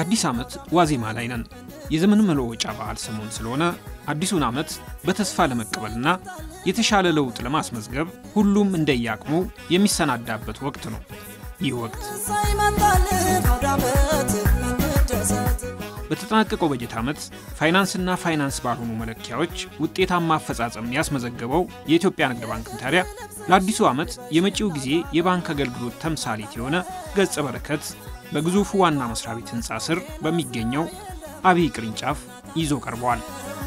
የአዲስ ዓመት ዋዜማ ላይ ነን። የዘመን መለወጫ በዓል ሰሞን ስለሆነ አዲሱን ዓመት በተስፋ ለመቀበልና የተሻለ ለውጥ ለማስመዝገብ ሁሉም እንደየአቅሙ የሚሰናዳበት ወቅት ነው። ይህ ወቅት በተጠናቀቀው በጀት ዓመት ፋይናንስና ፋይናንስ ባልሆኑ መለኪያዎች ውጤታማ አፈጻጸም ያስመዘገበው የኢትዮጵያ ንግድ ባንክም ታዲያ ለአዲሱ ዓመት የመጪው ጊዜ የባንክ አገልግሎት ተምሳሌት የሆነ ገጸ በረከት በግዙፉ ዋና መስሪያ ቤት ሕንፃ ስር በሚገኘው አብይ ቅርንጫፍ ይዞ ቀርበዋል።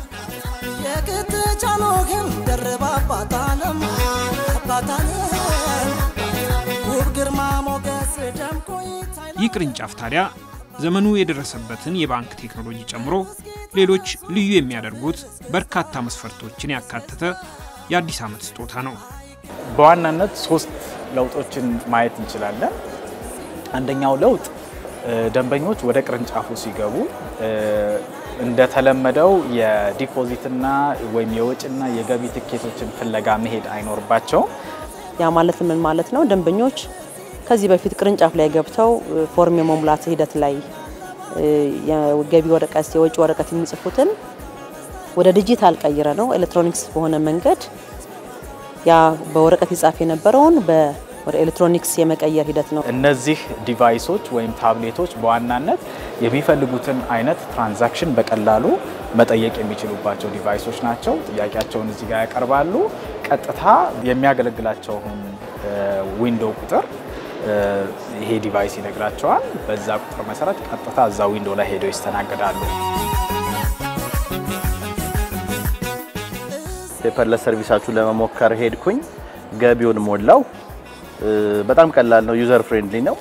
ይህ ቅርንጫፍ ታዲያ ዘመኑ የደረሰበትን የባንክ ቴክኖሎጂ ጨምሮ ሌሎች ልዩ የሚያደርጉት በርካታ መስፈርቶችን ያካተተ የአዲስ ዓመት ስጦታ ነው። በዋናነት ሶስት ለውጦችን ማየት እንችላለን። አንደኛው ለውጥ ደንበኞች ወደ ቅርንጫፉ ሲገቡ እንደተለመደው የዲፖዚትና ወይም የወጭና የገቢ ትኬቶችን ፍለጋ መሄድ አይኖርባቸውም። ያ ማለት ምን ማለት ነው? ደንበኞች ከዚህ በፊት ቅርንጫፍ ላይ ገብተው ፎርም የመሙላት ሂደት ላይ የገቢ ወረቀት፣ የወጪ ወረቀት የሚጽፉትን ወደ ዲጂታል ቀይረ ነው ኤሌክትሮኒክስ በሆነ መንገድ ያ በወረቀት ይጻፍ የነበረውን ወደ ኤሌክትሮኒክስ የመቀየር ሂደት ነው። እነዚህ ዲቫይሶች ወይም ታብሌቶች በዋናነት የሚፈልጉትን አይነት ትራንዛክሽን በቀላሉ መጠየቅ የሚችሉባቸው ዲቫይሶች ናቸው። ጥያቄያቸውን እዚህ ጋር ያቀርባሉ። ቀጥታ የሚያገለግላቸውን ዊንዶው ቁጥር ይሄ ዲቫይስ ይነግራቸዋል። በዛ ቁጥር መሰረት ቀጥታ እዛ ዊንዶው ላይ ሄደው ይስተናገዳሉ። ፔፐርለስ ሰርቪሳችሁን ለመሞከር ሄድኩኝ። ገቢውን ሞላው። በጣም ቀላል ነው። ዩዘር ፍሬንድሊ ነው።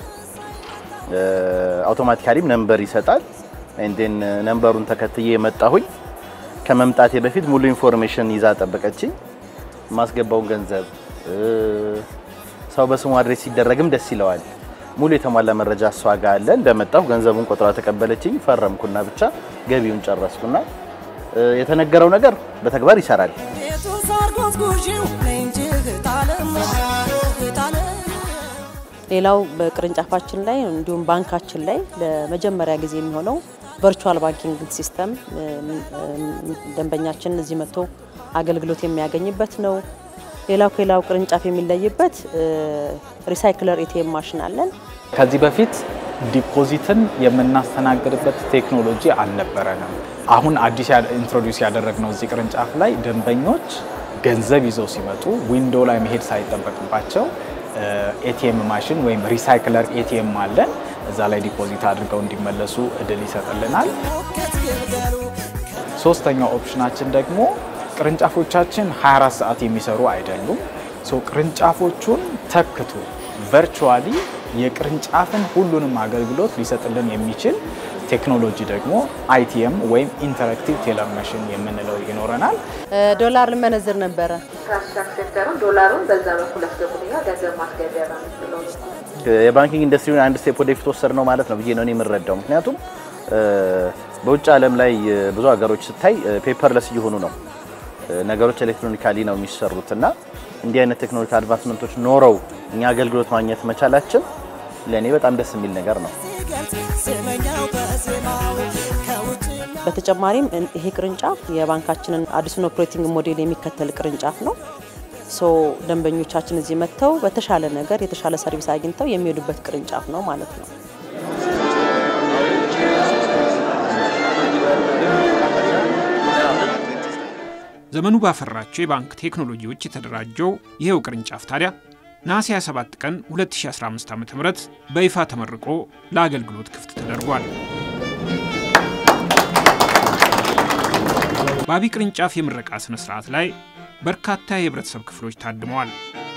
አውቶማቲካሊም ነምበር ይሰጣል። ኤንዴን ነምበሩን ተከትዬ የመጣሁኝ ከመምጣቴ በፊት ሙሉ ኢንፎርሜሽን ይዛ ጠበቀችኝ። ማስገባውን ገንዘብ ሰው በስሙ አድሬስ ሲደረግም ደስ ይለዋል። ሙሉ የተሟላ መረጃ እሷ ጋር አለ። እንደመጣሁ ገንዘቡን ቆጥራ ተቀበለችኝ። ፈረምኩና ብቻ ገቢውን ጨረስኩና የተነገረው ነገር በተግባር ይሰራል። ሌላው በቅርንጫፋችን ላይ እንዲሁም ባንካችን ላይ ለመጀመሪያ ጊዜ የሚሆነው ቨርቹዋል ባንኪንግ ሲስተም ደንበኛችን እዚህ መጥቶ አገልግሎት የሚያገኝበት ነው። ሌላው ከሌላው ቅርንጫፍ የሚለይበት ሪሳይክለር ኤቲኤም ማሽን አለን። ከዚህ በፊት ዲፖዚትን የምናስተናግድበት ቴክኖሎጂ አልነበረንም። አሁን አዲስ ኢንትሮዲውስ ያደረግነው እዚህ ቅርንጫፍ ላይ ደንበኞች ገንዘብ ይዘው ሲመጡ ዊንዶ ላይ መሄድ ሳይጠበቅባቸው ኤቲኤም ማሽን ወይም ሪሳይክለር ኤቲኤም አለን። እዛ ላይ ዲፖዚት አድርገው እንዲመለሱ እድል ይሰጥልናል። ሶስተኛው ኦፕሽናችን ደግሞ ቅርንጫፎቻችን 24 ሰዓት የሚሰሩ አይደሉም። ቅርንጫፎቹን ተክቶ ቨርቹዋሊ የቅርንጫፍን ሁሉንም አገልግሎት ሊሰጥልን የሚችል ቴክኖሎጂ ደግሞ አይቲኤም ወይም ኢንተራክቲቭ ቴለር መሽን የምንለው ይኖረናል። ዶላር ልመነዝር ነበረ። ትራንስፌክተሩን ዶላሩን በዛ በኩል አስገቡልኛ ገንዘብ ማስገቢያ ነው የምትለው የባንኪንግ ኢንዱስትሪውን አንድ ስቴፕ ወደፊት ወሰድ ነው ማለት ነው ብዬ ነው እኔ የምረዳው። ምክንያቱም በውጭ ዓለም ላይ ብዙ ሀገሮች ስታይ ፔፐርለስ እየሆኑ ነው ነገሮች ኤሌክትሮኒካሊ ነው የሚሰሩት እና እንዲህ አይነት ቴክኖሎጂ አድቫንስመንቶች ኖረው እኛ አገልግሎት ማግኘት መቻላችን ለእኔ በጣም ደስ የሚል ነገር ነው። በተጨማሪም ይሄ ቅርንጫፍ የባንካችንን አዲሱን ኦፕሬቲንግ ሞዴል የሚከተል ቅርንጫፍ ነው። ሶ ደንበኞቻችን እዚህ መጥተው በተሻለ ነገር የተሻለ ሰርቪስ አግኝተው የሚሄዱበት ቅርንጫፍ ነው ማለት ነው። ዘመኑ ባፈራቸው የባንክ ቴክኖሎጂዎች የተደራጀው ይኸው ቅርንጫፍ ታዲያ ነሐሴ 27 ቀን 2015 ዓ ም በይፋ ተመርቆ ለአገልግሎት ክፍት ተደርጓል። በአቢ ቅርንጫፍ የምረቃ ሥነ ሥርዓት ላይ በርካታ የህብረተሰብ ክፍሎች ታድመዋል።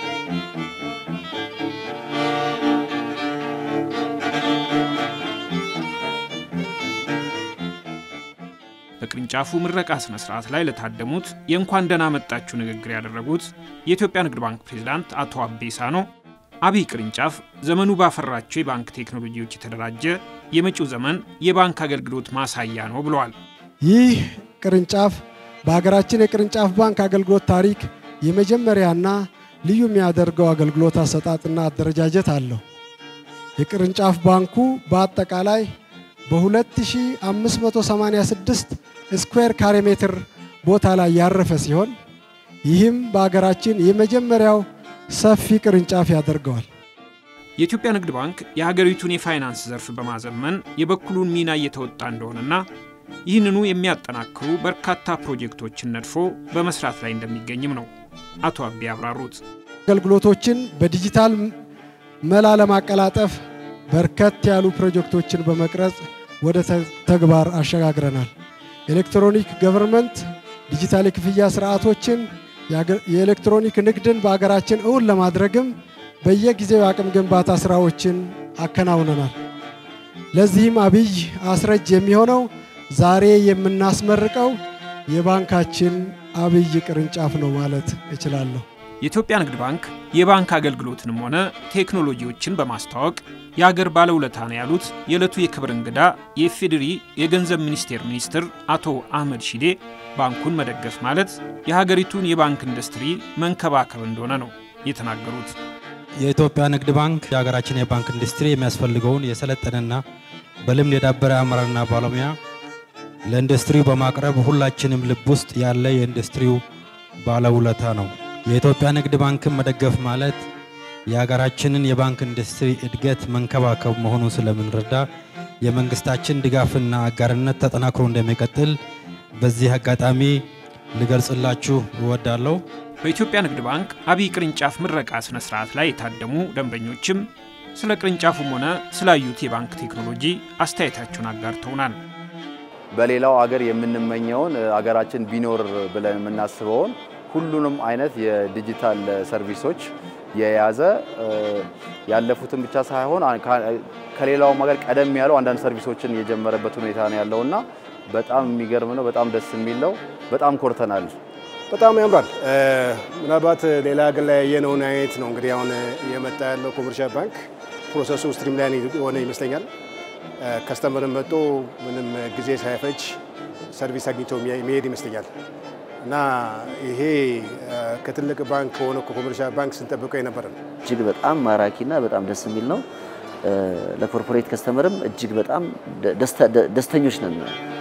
በቅርንጫፉ ምረቃ ሥነ ሥርዓት ላይ ለታደሙት የእንኳን ደህና መጣችሁ ንግግር ያደረጉት የኢትዮጵያ ንግድ ባንክ ፕሬዝዳንት አቶ አቤ ሳኖ አብይ ቅርንጫፍ ዘመኑ ባፈራቸው የባንክ ቴክኖሎጂዎች የተደራጀ የመጪው ዘመን የባንክ አገልግሎት ማሳያ ነው ብለዋል። ይህ ቅርንጫፍ በሀገራችን የቅርንጫፍ ባንክ አገልግሎት ታሪክ የመጀመሪያና ልዩ የሚያደርገው አገልግሎት አሰጣጥና አደረጃጀት አለው። የቅርንጫፍ ባንኩ በአጠቃላይ በ2586 ስኩዌር ካሬ ሜትር ቦታ ላይ ያረፈ ሲሆን ይህም በሀገራችን የመጀመሪያው ሰፊ ቅርንጫፍ ያደርገዋል። የኢትዮጵያ ንግድ ባንክ የሀገሪቱን የፋይናንስ ዘርፍ በማዘመን የበኩሉን ሚና እየተወጣ እንደሆነና ይህንኑ የሚያጠናክሩ በርካታ ፕሮጀክቶችን ነድፎ በመስራት ላይ እንደሚገኝም ነው አቶ አቤ ያብራሩት። አገልግሎቶችን በዲጂታል መላ ለማቀላጠፍ በርከት ያሉ ፕሮጀክቶችን በመቅረጽ ወደ ተግባር አሸጋግረናል። ኤሌክትሮኒክ ገቨርንመንት ዲጂታል የክፍያ ስርዓቶችን የኤሌክትሮኒክ ንግድን በአገራችን እውን ለማድረግም በየጊዜው የአቅም ግንባታ ስራዎችን አከናውነናል። ለዚህም አብይ አስረጅ የሚሆነው ዛሬ የምናስመርቀው የባንካችን አብይ ቅርንጫፍ ነው ማለት እችላለሁ። የኢትዮጵያ ንግድ ባንክ የባንክ አገልግሎትንም ሆነ ቴክኖሎጂዎችን በማስተዋወቅ የአገር ባለውለታ ነው ያሉት የዕለቱ የክብር እንግዳ የኢፌዴሪ የገንዘብ ሚኒስቴር ሚኒስትር አቶ አህመድ ሺዴ ባንኩን መደገፍ ማለት የሀገሪቱን የባንክ ኢንዱስትሪ መንከባከብ እንደሆነ ነው የተናገሩት። የኢትዮጵያ ንግድ ባንክ የሀገራችን የባንክ ኢንዱስትሪ የሚያስፈልገውን የሰለጠነና በልምድ የዳበረ አመራርና ባለሙያ ለኢንዱስትሪው በማቅረብ ሁላችንም ልብ ውስጥ ያለ የኢንዱስትሪው ባለውለታ ነው። የኢትዮጵያ ንግድ ባንክን መደገፍ ማለት የሀገራችንን የባንክ ኢንዱስትሪ እድገት መንከባከብ መሆኑን ስለምንረዳ የመንግስታችን ድጋፍና አጋርነት ተጠናክሮ እንደሚቀጥል በዚህ አጋጣሚ ልገልጽላችሁ እወዳለሁ። በኢትዮጵያ ንግድ ባንክ አብይ ቅርንጫፍ ምረቃ ስነ ስርዓት ላይ የታደሙ ደንበኞችም ስለ ቅርንጫፉም ሆነ ስላዩት የባንክ ቴክኖሎጂ አስተያየታቸውን አጋርተውናል። በሌላው አገር የምንመኘውን አገራችን ቢኖር ብለን የምናስበውን ሁሉንም አይነት የዲጂታል ሰርቪሶች የያዘ ያለፉትን ብቻ ሳይሆን ከሌላውም ሀገር ቀደም ያለው አንዳንድ ሰርቪሶችን የጀመረበት ሁኔታ ነው ያለውና በጣም የሚገርም ነው። በጣም ደስ የሚል ነው። በጣም ኮርተናል። በጣም ያምራል። ምናልባት ሌላ ሀገር ላይ ያየነውን አይነት ነው እንግዲህ አሁን እየመጣ ያለው ኮመርሻል ባንክ ፕሮሰሱ ስትሪም ላይን የሆነ ይመስለኛል። ከስተመርን መጥቶ ምንም ጊዜ ሳይፈጅ ሰርቪስ አግኝቶ የሚሄድ ይመስለኛል እና ይሄ ከትልቅ ባንክ ከሆነ ከኮመርሻል ባንክ ስንጠብቀው የነበረ ነው። እጅግ በጣም ማራኪና በጣም ደስ የሚል ነው። ለኮርፖሬት ከስተመርም እጅግ በጣም ደስተኞች ነን።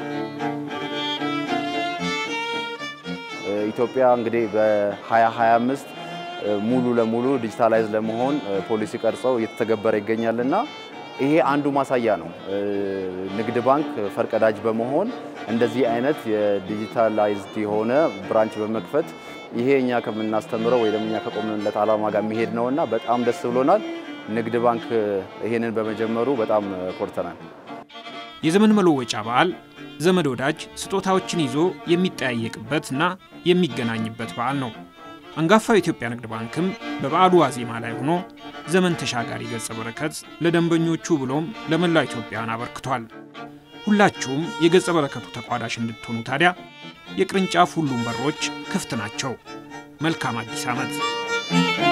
ኢትዮጵያ እንግዲህ በ2025 ሙሉ ለሙሉ ዲጂታላይዝ ለመሆን ፖሊሲ ቀርጸው እየተተገበረ ይገኛልና ይሄ አንዱ ማሳያ ነው። ንግድ ባንክ ፈርቀዳጅ በመሆን እንደዚህ አይነት የዲጂታላይዝድ የሆነ ብራንች በመክፈት ይሄ እኛ ከምናስተምረው ወይ ደግሞ እኛ ከቆምንለት ዓላማ ጋር የሚሄድ ነውና በጣም ደስ ብሎናል። ንግድ ባንክ ይሄንን በመጀመሩ በጣም ኮርተናል። የዘመን መለወጫ በዓል ዘመድ ወዳጅ ስጦታዎችን ይዞ የሚጠያየቅበትና የሚገናኝበት በዓል ነው። አንጋፋው የኢትዮጵያ ንግድ ባንክም በበዓሉ ዋዜማ ላይ ሆኖ ዘመን ተሻጋሪ ገጸ በረከት ለደንበኞቹ ብሎም ለመላው ኢትዮጵያውያን አበርክቷል። ሁላችሁም የገጸ በረከቱ ተቋዳሽ እንድትሆኑ ታዲያ የቅርንጫፍ ሁሉም በሮች ክፍት ናቸው። መልካም አዲስ ዓመት!